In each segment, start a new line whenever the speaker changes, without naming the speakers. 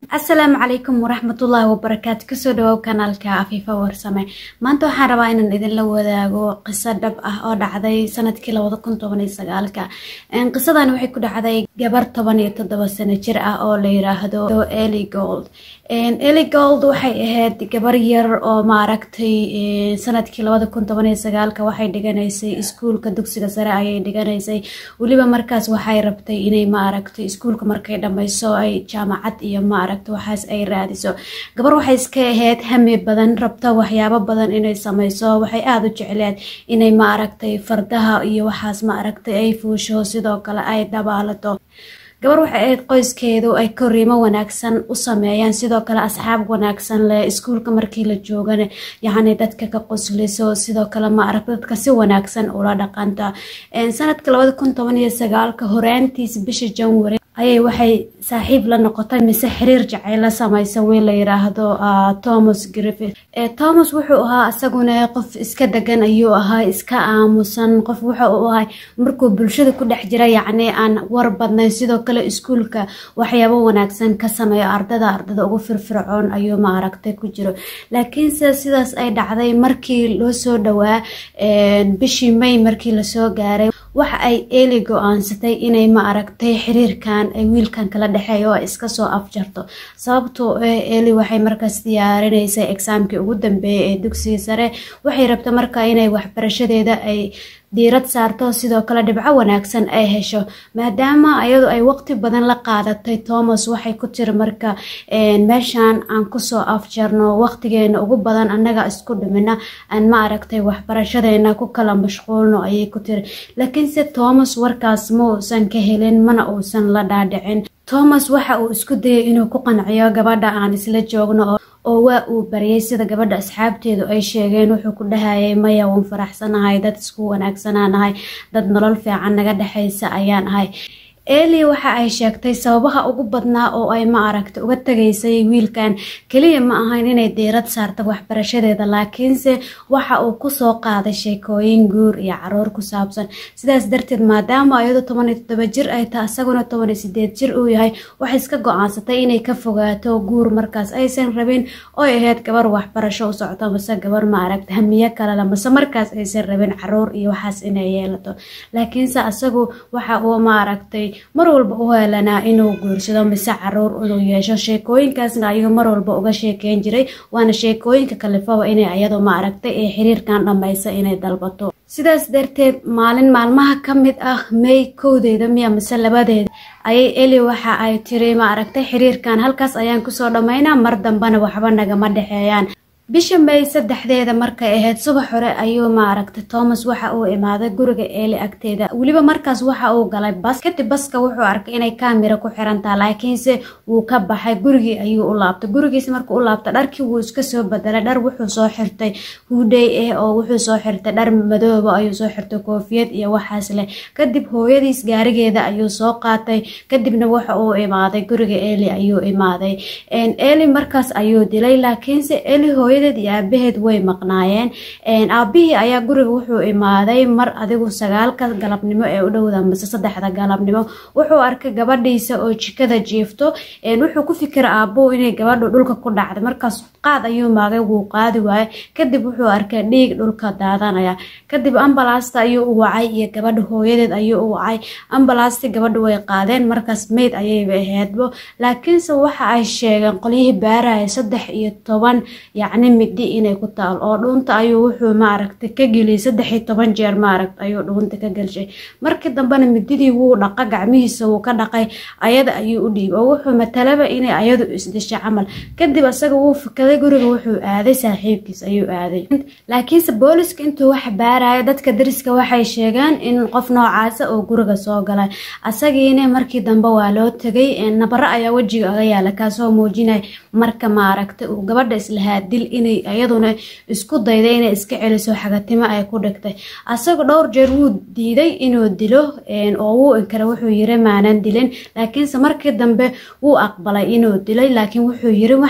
asalaamu calaykum waraxmatullaahi wabarakaatu kasoo dhawow kanaalka afiifa warsame maanta waxaan rabaa inaan idinla wadaago qiso dhab ah oo dhacday sanadkii labada kun toban iyo sagaalka qisadan waxay ku dhacday gabar toban iyo toddoba sano jir ah oo la yiraahdo eli gold eli gold waxay ahayd gabar yar oo maaragtay sanadkii labada kun toban iyo sagaalka waxay dhiganaysay iskuulka dugsiga sare ayay dhiganaysay weliba markaas waxay rabtay inay maaragtay iskuulka markay dhammayso ay jaamacad iyo maaragta waxaas ay raadiso gabar waxay iska ahayd hami badan rabta waxyaabo badan inay sameyso waxay aada u jecleed inay maaragtay fardaha iyo waxaas maaragtay ay fuusho sidoo kale ay dhabaalato gabar waxay ahayd qoyskeedu ay koriimo wanaagsan u sameeyaan sidoo kale asxaab wanaagsan leh iskuulka markii la joogana yacni dadka ka qosliso sidoo kale maaragta dadka si wanaagsan ula dhaqanta sanadka labada kun toban iyo sagaalka horaantiis bisha janwari ayay waxay saaxiib la noqotay mise xiriir jacayl la samaysa wiil la yiraahdo thomas griffith thomas wuxuu ahaa isaguna qof iska degan ayuu ahaa iska aamusan qof wuxa uu ahay markuu bulshada ku dhex jira yacni aan war badnayn sidoo kale iskuulka waxyaabo wanaagsan ka sameeyo ardada ardada ugu firfircoon ayuu maaragtay ku jiro laakiinse sidaas ay dhacday markii loo soo dhowaa bishii may markii lasoo gaaray waxa ay eli go-aansatay inay maaragtay xiriirkan ay wiilkan kala dhexeeya oo ay iska soo afjarto sababtoo eli waxay markaas diyaarinaysay exaamkii ugu dambeeyay ee dugsiga sare waxay rabta marka inay waxbarashadeeda ay diirad saarto sidoo kale dhibco wanaagsan ay hesho maadaama iyadu ay waqti badan la qaadatay thomas waxay ku tiri marka meeshan aan kusoo afjarno waqtigeena ugu badan annaga isku dhimina aan ma aragtay waxbarashadeena ku kala mashquulno ayay ku tiri laakiinse thomas warkaas ma uusan ka helin mana uusan la dhaadhicin thomas waxa uu isku dayay inuu ku qanciyo gabadha aan isla joogno oo waa uu baryay sida gabadha asxaabteedu ay sheegeen wuxuu ku dhahayay maya uun faraxsanahay dad isku wanaagsananahay dad nolol fiican naga dhexaysa ayaan ahay eli waxa ay sheegtay sababaha ugu badnaa oo ay ma aragta uga tegaysay wiilkan keliya ma ahayn inay diirad saarta waxbarashadeeda laakiinse waxa uu kusoo qaaday sheekooyin guur iyo caruur ku saabsan sidaas darteed maadaama iyadu toban iyo toddoba jir ay tahay isaguna toban iyo sideed jir uu yahay waxay iska go-aansatay inay ka fogaato guur markaas aysan rabin oy ahayd gabar waxbarasho u socoto mase gabar ma aragta hamiyo kalele mase markaas aysan rabin caruur iyo waxaas inay yeelato laakiinse isagu waxa uu ma aragtay mar walba u heelanaa inuu guursado mise caruur inuu yeesho sheekooyinkaasna ayuu mar walba uga sheekeyn jiray waana sheekooyinka kalifaba inay ayadu ma aragtay ee xiriirkan dhammaysa inay dalbato sidaas darteed maalin maalmaha ka mid ah may kowdeeda miya mise labadeeda ayay eli waxa ay tiri ma aragtay xiriirkan halkaas ayaan kusoo dhammaynaa mar dambena waxba nagama dhexeeyaan bisha may saddexdeeda markay ahayd subax hore ayuu maaragtay thomas waxa uu imaaday guriga eeli agteeda weliba markaas waxa uu galay bas kadib baska wuxuu arkay inay kaamira ku xirantaha laakiinse wuu ka baxay gurigii ayuu u laabtay gurigiis markuu u laabtay dharkii wuu iska soo bedelay dhar wuxuu soo xirtay huudhey ah oo wuxuu soo xirtay dhar madooba ayuu soo xirtay koofiyad iyo waxaas leh kadib hooyadiis gaarigeeda ayuu soo qaatay kadibna waxa uu imaaday guriga eli ayuu imaaday eli markaas ayuu dilay laakiinse eli hooya iyo aabaheed way maqnaayeen aabihii ayaa guriga wuxuu imaaday mar adigu sagaalka galabnimo ee u dhowda mise saddexda galabnimo wuxuu arkay gabadhiisa oo jikada jiifto wuxuu ku fikira aabuu inay gabadhu dhulka ku dhacday markaas qaad ayuu maagay wuu qaadi waaye kadib wuxuu arkay dhiig dhulka daadanaya kadib ambalaasta ayuu u wacay iyo gabadha hooyadeed ayuu u wacay ambalaasti gabadha way qaadeen markaas meyd ayayba aheedbo laakiinse waxa ay sheegeen qolyihii baaraya saddex iyo toban yacni midi inay ku taal oo dhuunta ayuu wuxuu maaragtay ka geliyay saddex iyo toban jeer maaragt ayuu dhuunta ka gelshay markii dambena mididii wuu dhaqa gacmihiisa wuu ka dhaqay ayada ayuu u dhiib oo wuxuu matalaba inay ayadu isdishay camal kadib isaga wuu fikaday guriga wuxuu aaday saaxiibkiis ayuu aaday laakiinse booliska intuu wax baaraya dadka dariska waxay sheegeen in qof noocaasa oo guriga soo galay asagiina markii dambe waa loo tegay nabaro ayaa wejiga aga yaala kaasoo muujinaya marka maaragtay uu gabadha islahaa dil inay iyaduna isku dayday inay iska celiso xagatimo ay ku dhigtay asaga dhowr jeer wuu diiday inuu dilo oo wuu inkara wuxuu yiri maanan dilin laakiinse markii dambe wuu aqbalay inuu dilay laakiin wuxuu yiri waxa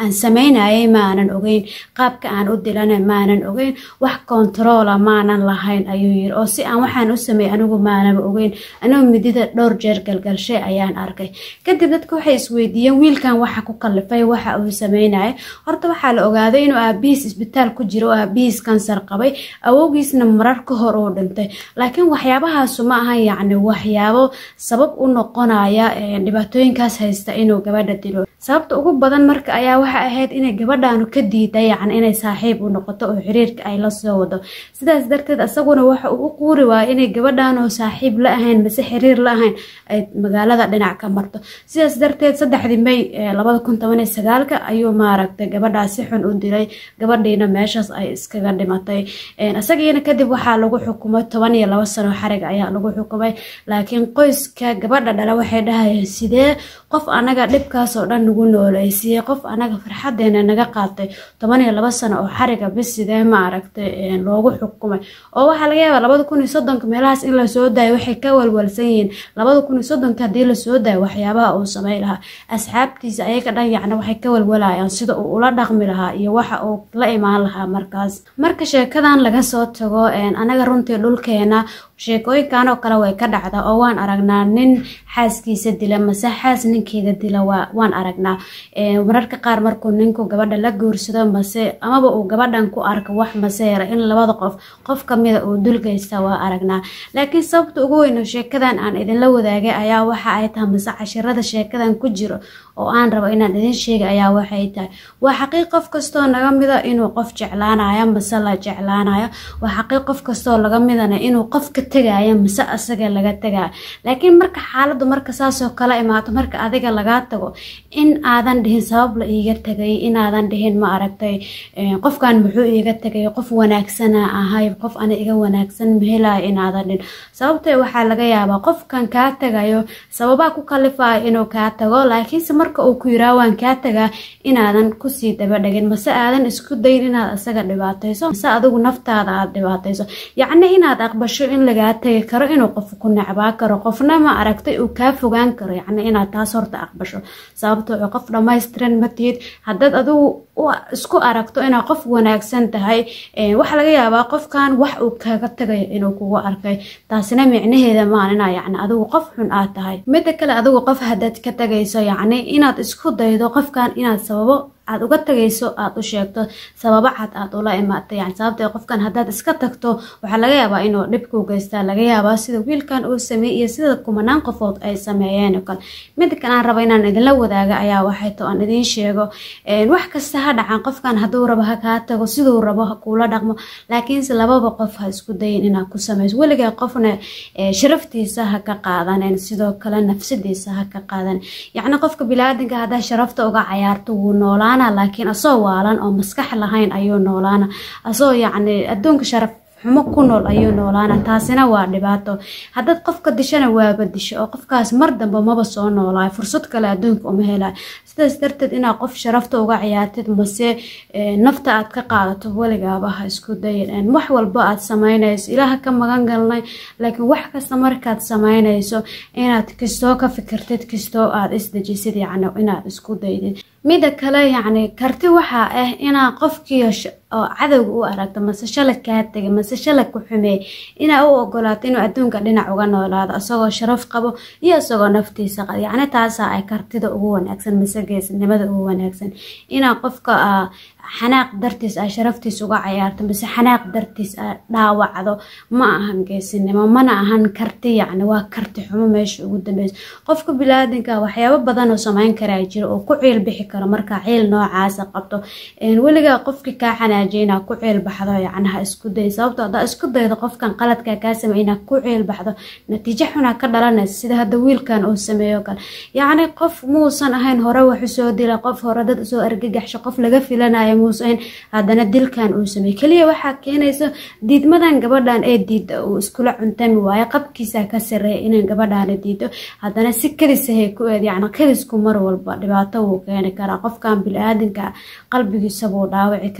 aan sameynayay maanan ogeyn qaabka aan u dilana maanan ogeyn wax kontaroola maanan lahayn ayuu yiri oo si aan waxaan u sameeyey anigu maanaba ogeyn anigoo midida dhowr jeer galgalshay ayaan arkay kadib dadka waxay isweydiiyeen wiilkan waxa ku kalifay waxa uu sameynaya horta waxaa la ogaaday inuu aabihiis isbitaal ku jiro oo aabihiis kansar qabay awowgiisna marar ka hor uu dhintay laakiin waxyaabahaasu ma ahan yacni waxyaabo sabab u noqonaya dhibaatooyinkaas haysta inuu gabadha dilo sababta ugu badan marka ayaa waxa ahayd inay gabadhaanu ka diiday yacni inay saaxiib u noqoto oo xiriirka ay la soo wado sidaas darteed isaguna waxa uu u quuri waaya inay gabadhaanoo saaxiib la ahayn mase xiriir la ahayn ay magaalada dhinac ka marto sidaas darteed saddexdii may labada kun toban iyo sagaalka ayuu maaragtay gabadhaas si xun u dilay gabadhiina meeshaas ay iskaga dhimatay isagiina kadib waxaa lagu xukumay toban iyo labo sano xarig ayaa lagu xukumay laakiin qoyska gabadha dhala waxay dhahayeen sidee qof anaga dhibkaasoo dhan nagu nooleysiiyey qof anaga farxadeena naga qaatay toban iyo labo sano oo xariga bis sidee ma aragtay loogu xukumay oo waxaa laga yaabaa labada kun iyo soddonka meelahaas in lasoo daayo waxay ka walwalsan yihiin labada kun iyo soddonka haddii lasoo daayo waxyaabaha uu samey lahaa asxaabtiisa ayaga dhan yacni waxay ka walwalayaan sida uu ula dhaqmi lahaa iyo waxa uu la imaan lahaa markaas marka sheekadan laga soo tago anaga runtii dhulkeena sheekooyinkan oo kale way ka dhacdaa oo waan aragnaa nin xaaskiisa dila mase xaas ninkeeda dila waan aragnaa mararka qaar markuu ninku gabadha la guursado mase amaba uu gabadhan ku arko wax maseera in labada qof qof kamida uu dulgeysta waa aragnaa laakiin sababta ugu weyn oo sheekadan aan idinla wadaagay ayaa waxa ay tahay mase cashirada sheekadan ku jiro oo aan rabo inaan idin sheega ayaa waxay tahay waa xaqiiq qof kastoo naga mida inuu qof jeclaanayo mase la jeclaanayo waa xaqiiq qof kastoo laga midana inuu qof ka tegaayo mase asaga laga tegaayo laakiin marka xaaladu marka saasoo kala imaato marka adiga lagaa tago in aadan dhihin sabab la iiga tegay inaadan dhihin ma aragtay qofkan muxuu iiga tegay qof wanaagsana ahay qof ana iga wanaagsan mahelayo inaadan dhihin sababtee waxaa laga yaabaa qofkan kaa tagayo sababaa ku kalifayo inuu kaa tago laakiinse marka uu ku yiraa waan kaa tagaa inaadan kusii dabadhegin mase aadan isku dayin inaad asaga dhibaatayso mase adigu naftaada aad dhibaatayso yacni inaad aqbasho in lagaa tegi karo inuu qof ku necbaa karo qofna ma aragtay uu kaa fogaan karo yacni inaad taas horta aqbasho sababtoo qof dhammaystiran matihid haddaad adigu isku aragto inaad qof wanaagsan tahay waxaa laga yaabaa qofkan wax uu kaga tagayo inuu kugu arkay taasina micnaheeda maan inaa yacni adigu qof xun aad tahay midda kale adigu qof haddaad ka tagayso yacni inaad isku daydo qofkan inaad sababo aad uga tagayso aad u sheegto sababo cad aad ula imaatay yani sababtee qofkan haddaad iska tagto waxaa laga yaabaa inuu dhibkuu geystaa laga yaabaa sida wiilkan uu sameeyey iyo sida kumanaan qofood ay sameeyeen oo kale mida kale aan raba inaan idinla wadaaga ayaa waxay to aan idiin sheego wax kasta ha dhacan qofkan hadduu rabo ha kaa tago siduu rabo ha kuula dhaqmo laakiinse lababa qof ha isku dayin inaad ku samayso weligaa qofna sharaftiisa ha ka qaadanen sidoo kale nafsadiisa ha ka qaadan yacni qofka bilaadanka haddaa sharafta uga cayaarto wuu noolaan laakiin asoo waalan oo maskax lahayn ayuu noolaana asoo yacni adduunka sharaf xumo ku nool ayuu noolaana taasina waa dhibaato haddaad qofka dishana waaba disho oo qofkaas mar dambe maba soo noolaayo fursad kale adduunka uma helayo sidaas darteed inaad qof sharafta uga ciyaartid mase nafta aad ka qaadato weligaaba ha isku dayin wax walba aad samaynayso ilaaha ka magan galnay laakiin wax kasta markaad samaynayso inaad kastoo ka fikirtid kastoo aad isdejisid yacni inaad isku daydid mida kale yacni karti waxaa ah inaa qofkii oo cadowga u aragto mase shalay kaa tegay mase shalay ku xumeey inaa u ogolaato inuu adduunka dhinac uga noolaado isagoo sharaf qabo iyo isagoo naftiisa qabo yacni taasaa ay kartida ugu wanaagsan mase geesnimada ugu wanaagsan inaa qofka xanaaq dartiis a sharaftiis uga cayaarto mase xanaaq dartiis a dhaawacdo ma ahan geesinimo mana ahan karti yacni waa karti xumo meesha ugu dambeysa qofka bilaadanka waxyaabo badan oo sameyn karaa jiro oo ku ciil bixi karo markaa ciil noocaasa qabto weligaa qofkii kaa xanaajiya inaa ku ciil baxdo yacni ha isku day sababto haddaa isku daydo qofkan qaladkaa kaa sameey inaa ku ciil baxdo natiijo xunaa ka dhalanaysa sida hadda wiilkan uu sameeyo kale yacni qof muusan ahayn hore wax usoo dila qof hore dad usoo argagaxsho qof laga filanayo muusan haddana dilkan uu sameeyey keliya waxaa keenayso diidmadan gabadhan ee diida uu iskula cuntami waayo qabkiisa ka sareeya inay gabadhaana diido haddana si kadisahay ku eed yacni kadisku mar walba dhibaato wuu keeni karaa qofkan bili-aadanka qalbigiisa buu dhaawici karaa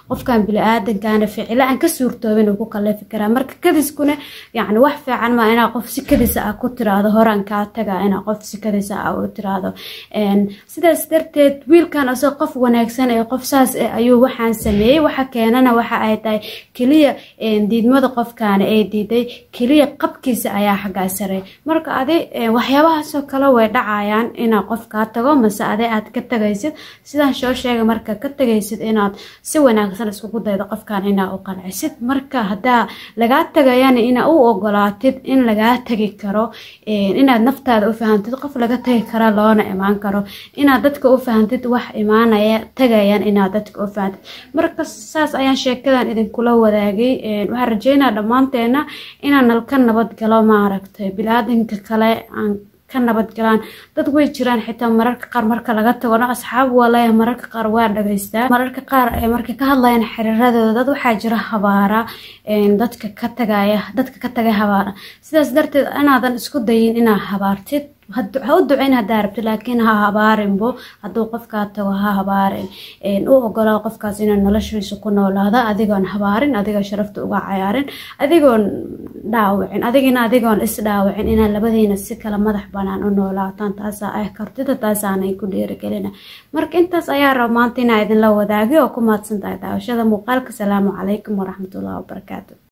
qofkan bili-aadankana ficilo aan ka suurtoobin uu ku kaleefi karaa marka kadiskuna yacni wax fiican maa inaa qof si kadisa ah ku tiraahdo horaan kaa taga inaa qof si kadisa ah u tiraahdo sidaas darteed wiilkan asoo qof wanaagsan ee qof saas eh ayuu waxaan sameeyey waxa keenana waxa ay tahay keliya diidmada qofkaana ee diiday keliya qabkiisa ayaa xaggaa saray marka adi waxyaabahaasoo kale way dhacayaan inaa qof kaa tago mase adi aad ka tagaysid sidaan soo sheegay marka ka tagaysid inaad si wanaagsan iskugu daydo qofkan inaa u qancisid marka haddaa lagaa tagayana inaa u ogolaatid in lagaa tagi karo inaad naftaada u fahantid qof laga tagi kara loona imaan karo inaad dadka u fahantid wax imaanaya tagayaan inaad dadka u fahantid marka saas ayaan sheekadan idinkula wadaagay waxaan rajeynaa dhammaanteena inaan nalka nabadgalo maaragtay bilaadanka kale aan ka nabadgalaan dad way jiraan xitaa mararka qaar marka laga tagona asxaab waa leeyahay mararka qaar waa dhageystaa mararka qaar markay ka hadlayaan xiriiradooda dad waxaa jira habaara dadka ka tagaya dadka ka tagay habaara sidaas darteed inaadan isku dayin inaa habaartid ha u duceyn hadaa rabti laakiin ha habaarinbo hadduu qofkaa tago ha habaarin u ogolaa qofkaas inaa noloshiisa ku noolaada adigoon habaarin adigoo sharafta uga cayaarin adigoon dhaawicin adigina adigoon is dhaawicin inaa labadiina si kala madax banaan u noolaataan taasaa ah kartida taasaanay ku dhiirigelina marka intaas ayaa raba maanta inaa idinla wadaagay oo ku mahadsan tahay daawashada muuqaalka salaamu calaykum waraxmatullahi wabarakaatu